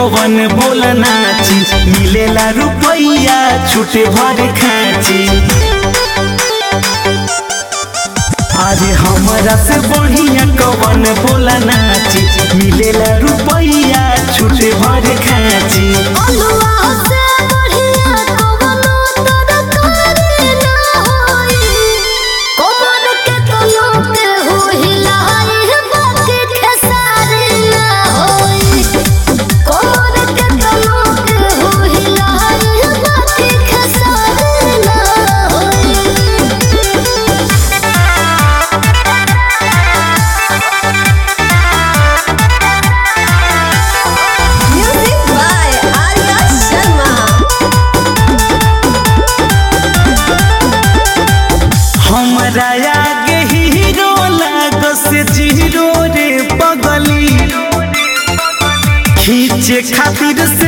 कवन बोल नाची मिलेला रुपैया छूटे भर खाची अरे हमरा से बढ़िया कवन बोल नाची मिलेला रुपैया छूटे भर खाची अलुआ से बढ़िया कवनो तरकारी ना होई कमर के तनो के हो हिलाई बाकी खेसारी ना होई कमर के तनो के हो हिलाई बाकी खेसारी ना होई Music by Arya Sharma. हमरा आगे हीरो लागो से जीरो रे पगली खींचे खातिर से